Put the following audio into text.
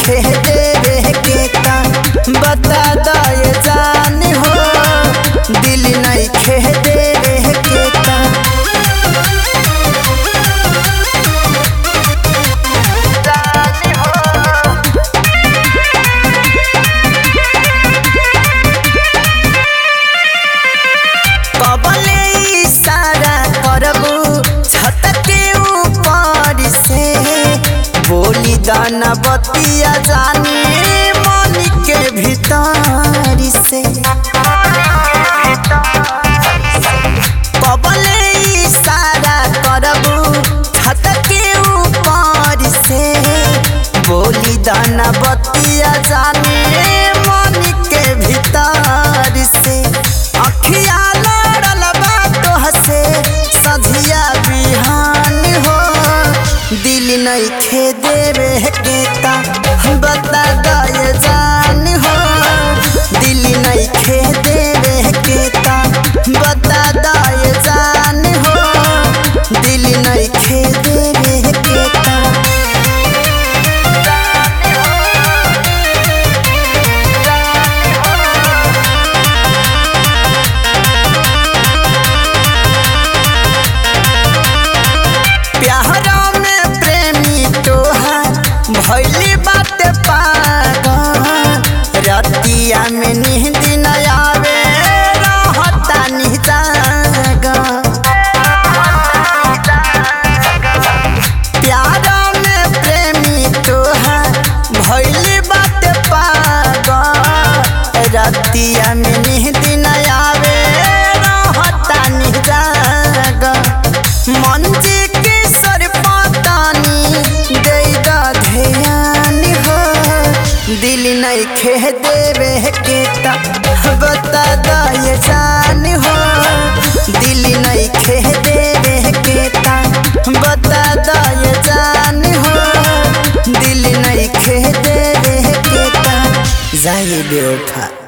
खे देवे के ता बता दे जान हो दिल नहीं खे देवे के ता कबले इशारा करबू छत के ऊपर से बोली दाना बतिया जाने मन के भीतर से कबले इशारा करबू छत के ऊपर से बोली दाना बतिया जाने मन के भीतर से अखिया लड़ल बा तोह से सझिया बिहान हो दिल नहीं खे देवे के ता बता दे जान हो दिल नहीं खे देवे के ता बता दे जान हो दिल नहीं खे देवे के ता प्यारा में प्रेमी तोहार भैली बात पागल रतिया में नींद न आवे रहता निजाग प्यारा में प्रेमी तोहार भैली बात पागल रतिया में नींद न आवे रहता निजाग मन जी के सर पातानी देगा ध्यान हो दिल नहीं खे देवे के ता बता दे जान हो दिल नहीं खे देवे के ता बता दे जान हो दिल नहीं खे देवे के ता जाए बेवफा